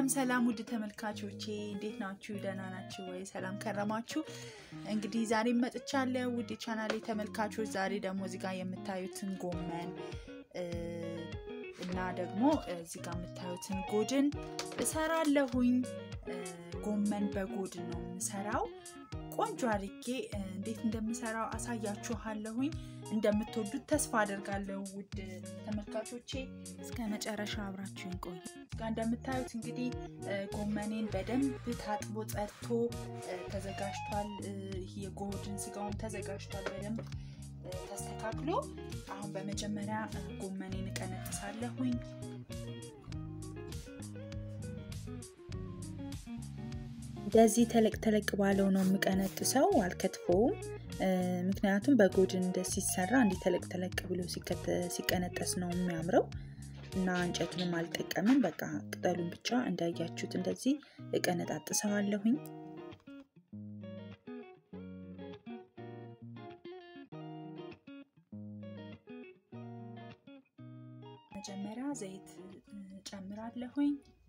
ሰላም ሰላም ውድ ተመልካቾቼ እንዴት ናችሁ? ደህና ናችሁ ወይ? ሰላም ከረማችሁ? እንግዲህ ዛሬ መጥቻለሁ ውድ ቻናሌ ተመልካቾች። ዛሬ ደግሞ እዚህ ጋር የምታዩትን ጎመን እና ደግሞ እዚህ ጋር የምታዩትን ጎድን እሰራለሁኝ። ጎመን በጎድን ነው የምሰራው። ቆንጆ አድርጌ እንዴት እንደምሰራው አሳያችኋለሁኝ። እንደምትወዱት ተስፋ አደርጋለሁ ውድ ተመልካቾቼ። እስከ መጨረሻ አብራችሁን ቆዩ። ጋር እንደምታዩት እንግዲህ ጎመኔን በደንብ ታጥቦ ጸድቶ ተዘጋጅቷል። የጎድን ስጋውን ተዘጋጅቷል በደንብ ተስተካክሎ። አሁን በመጀመሪያ ጎመኔን እቀነጥሳለሁኝ። እንደዚህ ተለቅ ተለቅ ባለው ነው የምቀነጥሰው፣ አልከትፈውም። ምክንያቱም በጎድን እንደ ሲሰራ እንዲህ ተለቅ ተለቅ ብሎ ሲቀነጠስ ነው የሚያምረው እና እንጨቱንም አልጠቀምም። በቃ ቅጠሉን ብቻ እንዳያችሁት እንደዚህ እቀነጣጥሰዋለሁኝ። መጀመሪያ ዘይት ጨምራለሁኝ።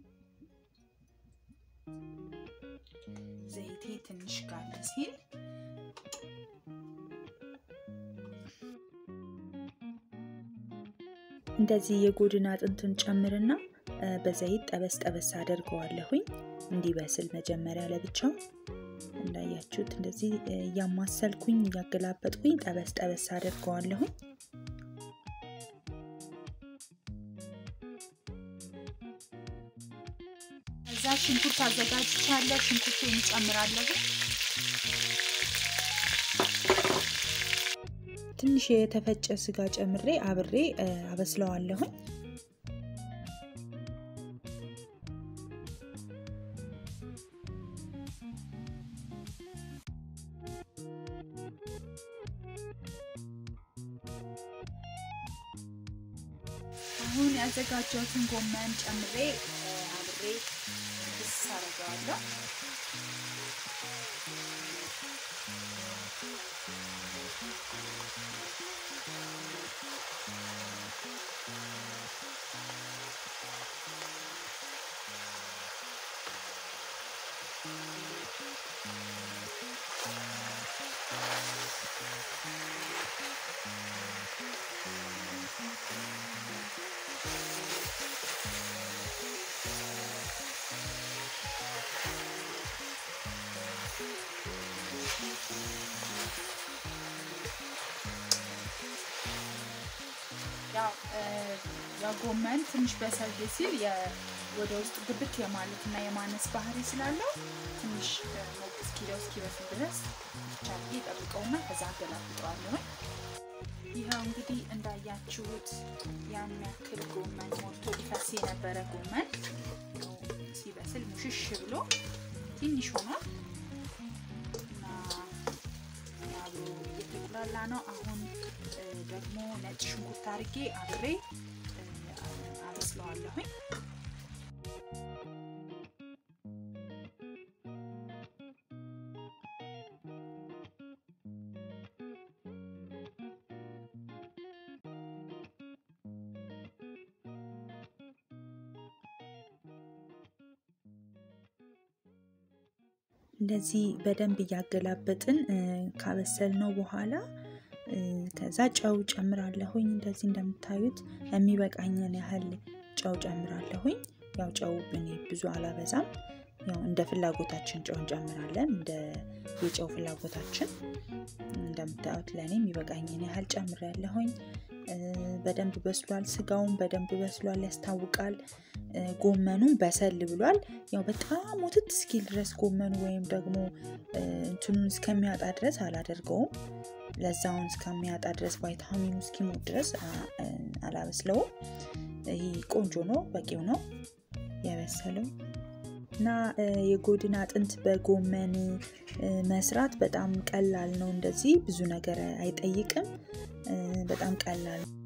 ዘይቴ ትንሽ ጋለ ሲል እንደዚህ የጎድን አጥንቱን ጨምርና በዘይት ጠበስ ጠበስ አደርገዋለሁኝ እንዲበስል መጀመሪያ ለብቻው እንዳያችሁት እንደዚህ እያማሰልኩኝ እያገላበጥኩኝ ጠበስ ጠበስ አደርገዋለሁኝ። እዛ ሽንኩርት አዘጋጅቻለሁ። ሽንኩርቱን እንጨምራለሁ። ትንሽ የተፈጨ ስጋ ጨምሬ አብሬ አበስለዋለሁኝ። አሁን ያዘጋጀሁትን ጎመን ጨምሬ አብሬ ብስ አደርገዋለሁ። ያው ጎመን ትንሽ በሰል ሲል ወደ ውስጥ ግብት የማለት እና የማነስ ባህሪ ስላለው ትንሽ ሞቅ እስኪለው እስኪበስል ድረስ ብቻ ጠብቀውና ከዛ አገላብጠዋለሁ። ይኸው እንግዲህ እንዳያችሁት ያን ያክል ጎመን ሞልቶ ሊፈስ የነበረ ጎመን ሲበስል ሙሽሽ ብሎ ትንሽ ሆኗል እና አብሮ እየተጉላላ ነው። አሁን ደግሞ ነጭ ሽንኩርት አድርጌ አብሬ አበስለዋለሁኝ። እንደዚህ በደንብ እያገላበጥን ካበሰልነው በኋላ ከዛ ጨው ጨምራለሁኝ። እንደዚህ እንደምታዩት የሚበቃኝን ያህል ጨው ጨምራለሁኝ። ያው ጨው እኔ ብዙ አላበዛም። ያው እንደ ፍላጎታችን ጨው እንጨምራለን፣ እንደ የጨው ፍላጎታችን። እንደምታዩት ለእኔ የሚበቃኝን ያህል ጨምሬያለሁኝ። በደንብ በስሏል። ስጋውን በደንብ በስሏል፣ ያስታውቃል። ጎመኑም በሰል ብሏል። ያው በጣም ሞትት እስኪል ድረስ ጎመኑ ወይም ደግሞ እንትኑን እስከሚያጣ ድረስ አላደርገውም። ለዛውን እስከሚያጣ ድረስ ቫይታሚኑ እስኪሞት ድረስ አላበስለውም። ይህ ቆንጆ ነው፣ በቂው ነው የበሰለው እና የጎድን አጥንት በጎመን መስራት በጣም ቀላል ነው። እንደዚህ ብዙ ነገር አይጠይቅም። በጣም ቀላል ነው።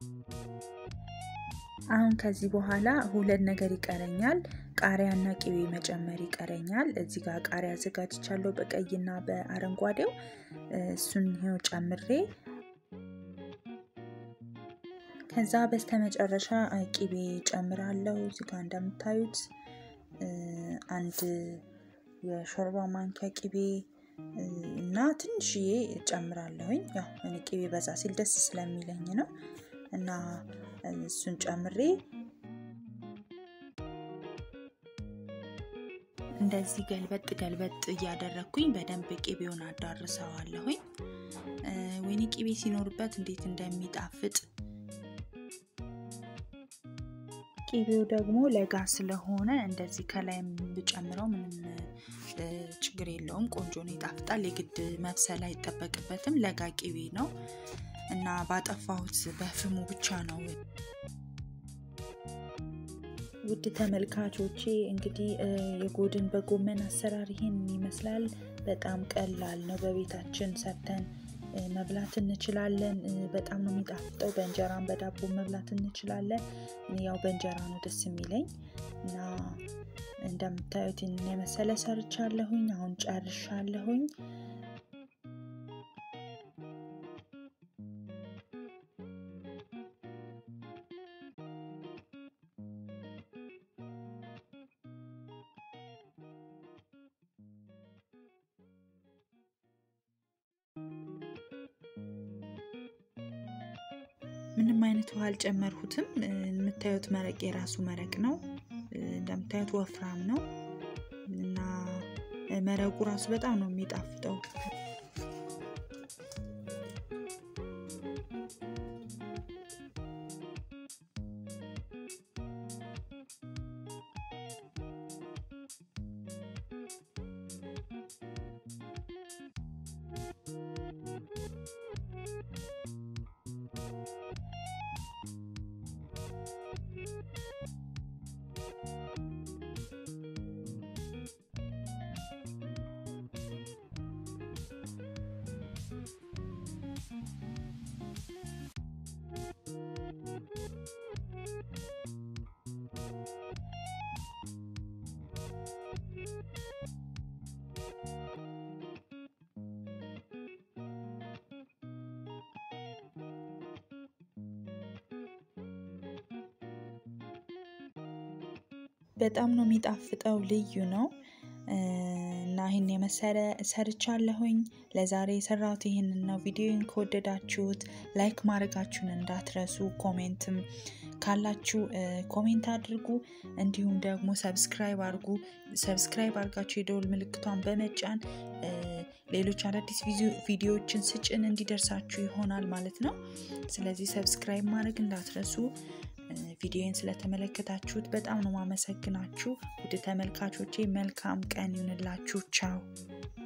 አሁን ከዚህ በኋላ ሁለት ነገር ይቀረኛል። ቃሪያና ቅቤ መጨመር ይቀረኛል። እዚህ ጋር ቃሪያ አዘጋጅቻለሁ በቀይና በአረንጓዴው። እሱን ይኸው ጨምሬ ከዛ በስተመጨረሻ ቅቤ ጨምራለሁ። እዚህ ጋር እንደምታዩት አንድ የሾርባ ማንኪያ ቅቤ እና ትንሽዬ ጨምራለሁኝ። ያው እኔ ቅቤ በዛ ሲል ደስ ስለሚለኝ ነው እና እሱን ጨምሬ እንደዚህ ገልበጥ ገልበጥ እያደረግኩኝ በደንብ ቅቤውን አዳርሰዋለሁኝ። ወይኔ ቅቤ ሲኖርበት እንዴት እንደሚጣፍጥ ቅቤው ደግሞ ለጋ ስለሆነ እንደዚህ ከላይ ብጨምረው ምንም ችግር የለውም። ቆንጆ ነው፣ ይጣፍጣል። የግድ መብሰል አይጠበቅበትም። ለጋ ቅቤ ነው እና ባጠፋሁት በፍሙ ብቻ ነው። ውድ ተመልካቾቼ እንግዲህ የጎድን በጎመን አሰራር ይሄን ይመስላል። በጣም ቀላል ነው። በቤታችን ሰርተን መብላት እንችላለን። በጣም ነው የሚጣፍጠው። በእንጀራም በዳቦ መብላት እንችላለን። ያው በእንጀራ ነው ደስ የሚለኝ እና እንደምታዩት የመሰለ ሰርቻለሁኝ። አሁን ጨርሻለሁኝ። ምንም አይነት ውሃ አልጨመርሁትም። የምታዩት መረቅ የራሱ መረቅ ነው። እንደምታዩት ወፍራም ነው እና መረቁ ራሱ በጣም ነው የሚጣፍጠው። በጣም ነው የሚጣፍጠው። ልዩ ነው እና ይህን የመሰለ ሰርቻለሁኝ። ለዛሬ የሰራሁት ይህንን ነው። ቪዲዮን ከወደዳችሁት ላይክ ማድረጋችሁን እንዳትረሱ። ኮሜንትም ካላችሁ ኮሜንት አድርጉ። እንዲሁም ደግሞ ሰብስክራይብ አድርጉ። ሰብስክራይብ አድርጋችሁ የደውል ምልክቷን በመጫን ሌሎች አዳዲስ ቪዲዮዎችን ስጭን እንዲደርሳችሁ ይሆናል ማለት ነው። ስለዚህ ሰብስክራይብ ማድረግ እንዳትረሱ። ቪዲዮን ስለተመለከታችሁት በጣም ነው ማመሰግናችሁ። ውድ ተመልካቾቼ መልካም ቀን ይሁንላችሁ። ቻው